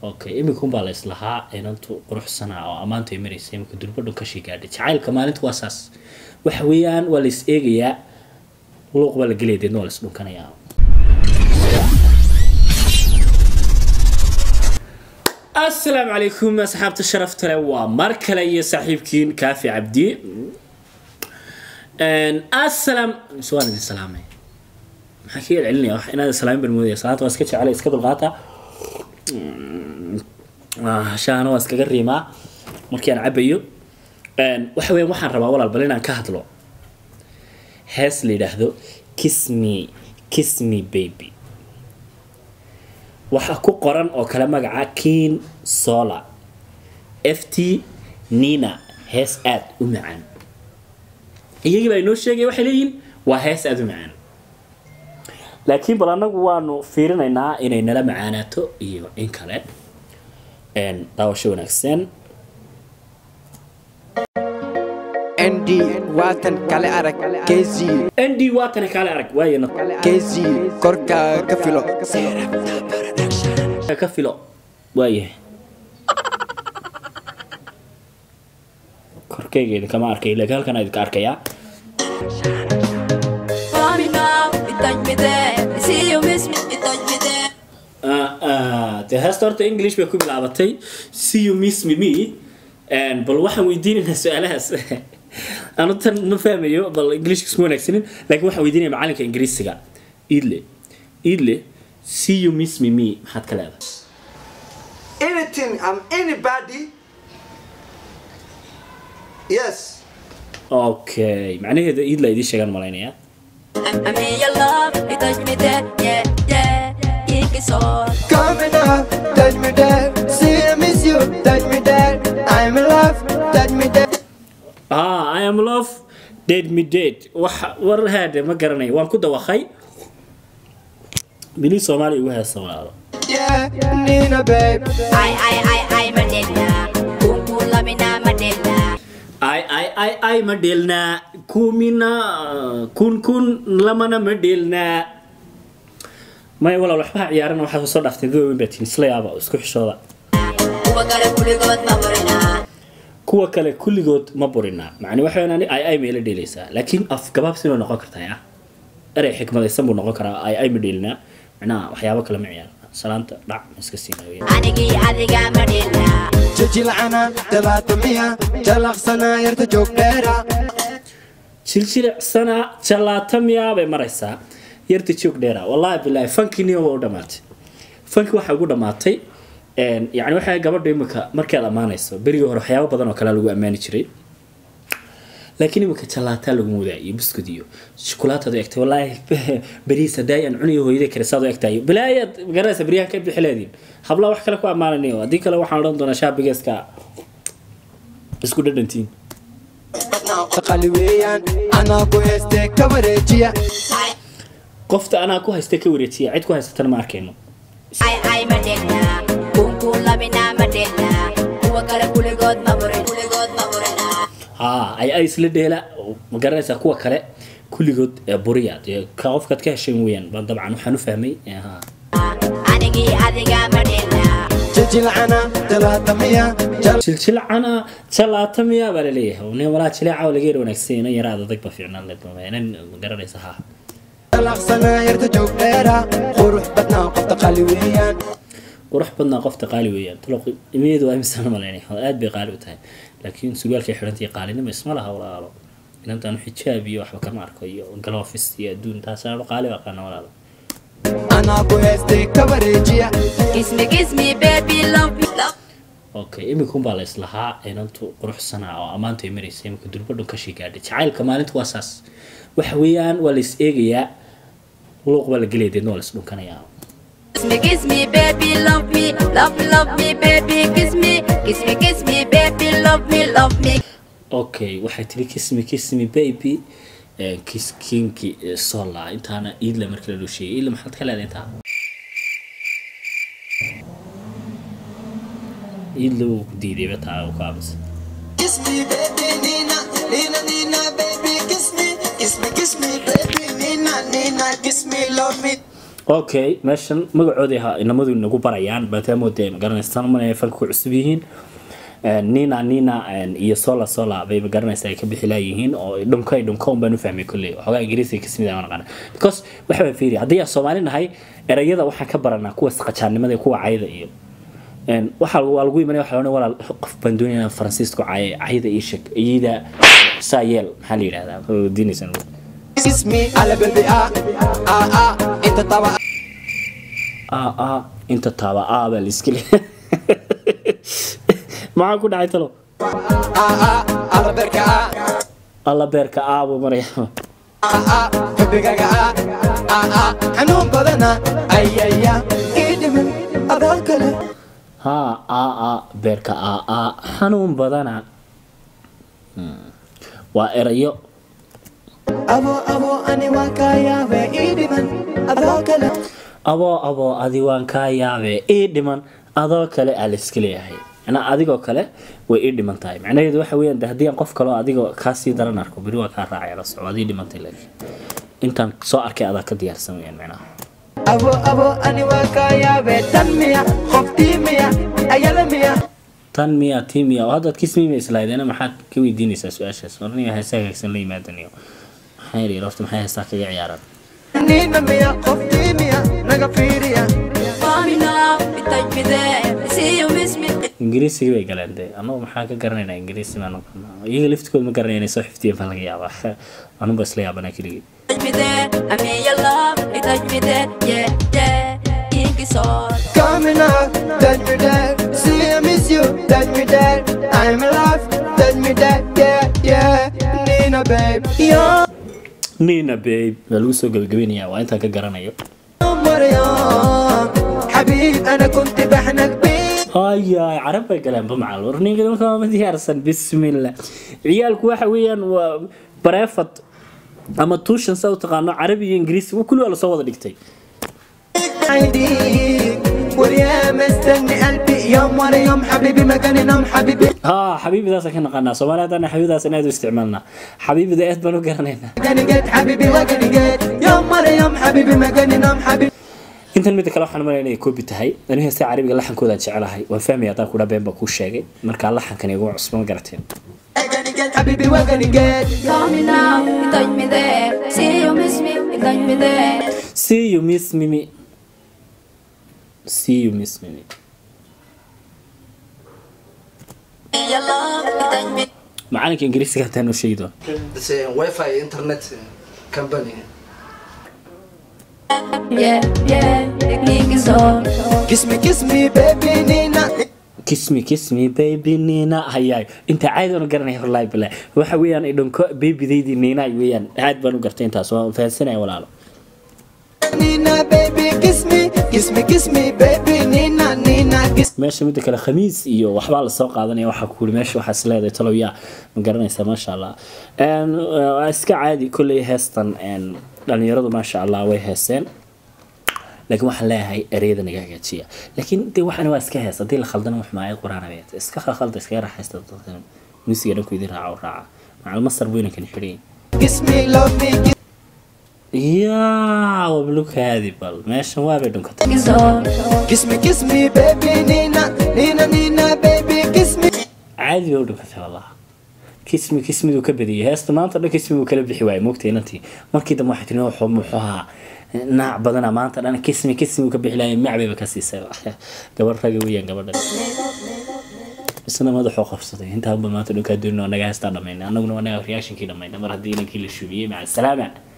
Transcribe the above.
okay iminkun baa la islahaa inantu quruxsanaa oo ammaantay maraysa iminka durbadhu kashi gaadhay jacaylka maalinta waa saas waxa weeyaan waa la is eegayaa luuq baa la gelaya deedna waa la is dhunkanayaa asalaamu calaykum asxaabta sharafta leh waa mar kale iyo saaxiibkiin kaafi cabdi asalaam mise waan idin salaamay maxaa ka celcelinaya wax inaad salaamin baan moodaya salaanta waa iska jecela iska dulqaata shaana waa iskaga riimaa markii aan cabayo waxa weeyaan waxaan rabaa walaal bal inaan ka hadlo hees la yidhaahdo kiss me kiss me baby waxaa ku qoran oo kale magaca keen sola f t nina hees aada u macaan iyagii baa inoo sheegaya waxay leeyihiin waa hees aada u macaan laakiin bal annagu waanu fiirinaynaa inay nala macaanaato iyo in kale daawasho wanaagsan nd waatan kale arag kz nd waa tani kaale arag waayana kz korka ka filo ka filo waayahay korkayga idinkama arkay laakiin halkan idinka arkayaa Call me now, you touch me there. You see you miss me, you touch me there. dee heesta horta english bay ku bilaabatay see you miss me me bal waxaan weydiinaynaa su-aalahaas anu tan ma fahmayo bal englishka isma wanaagsanin laakiin waxaan weydiinaya macalinka ingiriisiga idle idle see you miss me me maxaad ka leedahay anything I'm anybody. Yes. okay macnaheeda idla idiin sheegaan malaynaya I'm, I'm in your love, you touch me there. Yeah, yeah. You can so. Coming up, touch me there. See I miss you, touch me there. I'm in love, touch me there. ah i am love dead me dead wax war haade ma garanayo waan ku dawaqay bili soomaaliya ugu heesa walaalo Yeah, Nina babe. I, I, I, I, Madonna. Boom, boom, lamina, Madonna. ay ay ay ay ma dheelnaa kumina kun kun lamana ma dheelnaa maya walaal waxbaha ciyaarana waxaad soo dhaaftay dad weyn baa tihin isla yaaba oo isku xishooda Kuwa kale kuligood ma burina. kuwa kale kulligood ma burinaa macni waxa weyn ani ay ay meela dheelaysaa laakiin afgabaabsi bay noqon kartaa ya erey xikmadaysan buu noqon karaa ay ay ma dheelinaa macnaha waxyaabo kale ma ciyaarna salaanta dhac ma iska siinaya Anigii adiga Madonna. Jijilcana, talaatamiya, jalaqsana, yarta joog dheera. jiljilicsana jalaatamiya bay maraysaa yarta joog dheera wallaahi bilaahi fankiniyo waa u dhamaatay fanki waxaa ugu dhamaatay yani waxaa gabadha imika markaad ammaanayso berigii hore waxyaabo badan oo kale lagu ammaani jiray laakiin imika jalaataa lagu mudaa iyo buskud iyo shukulaataad u egtay wallaahi beriis hadaa aan cuniyo hooyada kale saad u egtahay bilaayaad garanaysa beryahan ka bixi leediin habla wax kale ku ammaananayo haddii kale waxaan odhan doonaa shaabigeeska isku dhadhantiin Qali weeyaan, anaa ku heestee ka wareejiya. qofta anaa ku haysta ka wareejiya cid ku haysatana ma arkayno Ay, ay, Madonna. Boom, boom, lamina, Madonna. Kuwa kale kuligood ma burin. Kuligood ma burina. haa ay ay isla dheela ma garanaysaa kuwa kale kulligood ee buriya dee ka qofkaad ka hesheen weeyaan baan dabcan waxaan u fahmay ee, haa Anigii adiga Madonna. Jijilcana, talaatamiya, jal- jiljilcana jalaatamiya baa laleeyahay nin walaa jileeca oo laga yar wanaagsan inan yaraad adag ba fiicnaan leed inan ma garanaysa haa jalaqsana, yarta joog dheera. Qurux badnaa qofta qali weeyaan. qurux badnaa qofta qaali weeyaan talo imadeedu waa imisana malaynay aad bay qaali u tahay laakiin surwaalkay xidhantii qaalinimo isma laha walaalo inantaan xijaab iyo waxba kama arko iyo galofis iyo adduun taasaan qaali baa qaana walaalo Anaa ku heestee ka wareejiya. Kiss me, kiss me, baby, love me, love okay iminkun baa la islahaa inantu quruxsanaa oo ammaantay maraysa iminka durbadhu kashi gaadhay jacaylka maalinta waa saas waxa weeyaan waa la is eegayaa luuq baa la gelaya deedna waa la is dhunkanayaa Kiss me, kiss me, baby, love me, love me, love me, baby, kiss me, kiss me, kiss me, baby, love me, love me. okay waxay tiri kismi kismi baby eh, kis kinki eh, sola intaana iidla markii la dhoosheeyay iidla maxaad ka leedahay intaa iidla wuu ku diidayba taa uu ka aamusa Kiss me, baby, Nina, Nina, Nina, baby, kiss me, kiss me, kiss me, baby, Nina, Nina, kiss me, love me. okay meeshan magacoodii ha inamadu nagu barayaan maadaama dee magaranaysa manay fanka ku cusub yihiin Een, nina nina een, iyo sola sola bay magaranaysa ay ka bixi laayihiin oo dhunka dhunka un baan u fahmay kolley waxoogaa ingiriisiga kasmid aan aqaana because waxa baan fiiri haddii aan soomaali nahay erayada waxaan ka baranaa kuwa qajaannimada iyo kuwa cayda iyo een, waxaa lagu- waa lagu imanaya waxaa loodhan walaal qof baan doonaya inaan faransiisku caye cayda ii sheeg iyada saa yeel maxaa la yidhahdaa Waa diinaysan Kiss me على قلبي آه آه آه انت طبعا aa aa inta taaba aa baa la iska le maxaa ku dhacay talo آه آه على بركة آه alla beerka aa buu maraya آه آه حبك آه آه آه حنون بدنا أي أي إيدي من أذاك له haa aa aa beerka aa aa xanuun badana Hmm. waa erayo أبو أبو أني وكايا وإيدي من أذاك له aboo aboo adi waan kaa yaabee ii dhiman adoo kale aa la iska leeyahay macnaa adigoo kale way ii dhiman tahay macnaheedu waxa weeyaan de haddii aan qof kaloo adigoo kaasii daran arko beri waa kaa raacaya la soco adii dhimantay laakiin intaan soo arkay adaa ka diyaarsan weyaan macnaha أبو أبو أني وكايا وتنمية خفتي مية أيلا مية tan miya tii miya oo haddaad kismiima islaadeena maxaad ka weydiinaysaa su-aashaas warniga heesaa hagaagsan la yimaadaniyo maxaa yidhi rofta maxay heestaa kaga ciyaaraan نينا مية خفتي مية نغفيريا Fall in love, you touch me there. I see you miss me. ingiriisiga bay galeen dee annagu maxaa ka garanaynaa ingiriisi baan iyaga laftigooda ma garanaya inay soo xifdiyeen baa laga yaabaa anuba isla yaabanaa keligii Touch me there. I mean your love, you touch me there. Yeah, yeah. Ink is all. Coming up, touch me there. See, I miss you, touch me there. I'm alive, touch me there. Yeah, yeah. Nina, babe. Yo, nina babe waa lagu soo gabagabeynayaa waa intaan ka garanayo مريم حبيب أنا كنت بحنك بيك hayaay carab bay galeen bamacal warniga markaa ma diyaarsan bismillah ciyaalku waxa weeyaan waa bareefad ama tuushan saa u taqaano carabi iyo ingiriisi kulli waa lasoo wada dhigtay عيديك ويا مستني قلبي يا مريم حبيبي مكاني نام حبيبي ها xabiibidaasaan ka naqaanaa soomaali haddana xabiibidaas inaad u isticmaalnaa xabiibida aad baan u garanaynaa مكاني جيت حبيبي وكاني جيت يا مريم حبيبي مكاني نام حبيبي intan midda kale waxaan malaya inay koobi tahay aniga heesta carabiga laxankooda jecelahay waan fahmaya haddaan kudha been baa kuu sheegay markaa laxankan igu cusba ma garateen وكاني جيت حبيبي وكاني جيت Call me now, you touch me there. See you miss me, you touch me there. see you miss mimi see you miss mimi Your love, you touch me macalinka ingiriisiga hataan noo sheegi doona It's a Wi-Fi internet company. Yeah, yeah. Ink is all. kiss me kiss me baby Nina kismi kismi baby nina hayaay inta caadi aan u garanaya horlaay bilaa waxa weeyaan idhanko babydaydii nina weeyaan aad baan u gartay intaas waan fahansanaya walaalo Nina baby kiss me kiss me kiss me baby Nina Nina kiss meesha midda kale khamiis iyo waxbaa lasoo qaadanaya waxaa kuuri meesha waxaa is leedahay talow yaa ma garanaysaa maasha allah Een, waa iska caadi kolley heestan een, dhalinyaradu maasha allah way heeseen laakiin waxaan leeyahay ereyada naga hagaajiya laakiin de waxaan waa iska hees haddii la khaldana wax maayad qur-aan abeet iska khalda iskaga raaxaysta dadka muusiga dhanku idin raaca u raaca macal masar buu inankan xidhay kiss me love me kiss yaa wablukaadi bal meeshan waabay dhunkatay Ink is all. kiss me kiss me baby Nina Nina Nina baby kiss me caadi bay u dhunkatay wallah kismi kismiduu ka badiyay heesta maanta dhan kismiguu kala bixi waayay moogtay inantii markii dambe waxay tiri wuxuu muxuu ahaa naac badana maanta dhan kismi kismiguu ka bixi laayay macbayba ka siisay gabar raga weeyaan gabadhan isna madaxuu qabsaday intaanba maanta dhankaa doonino naga heestaa dhamaynay annaguna waa naga reactionkii dhamaynay mar haddii inankii la shubiyey maca salaama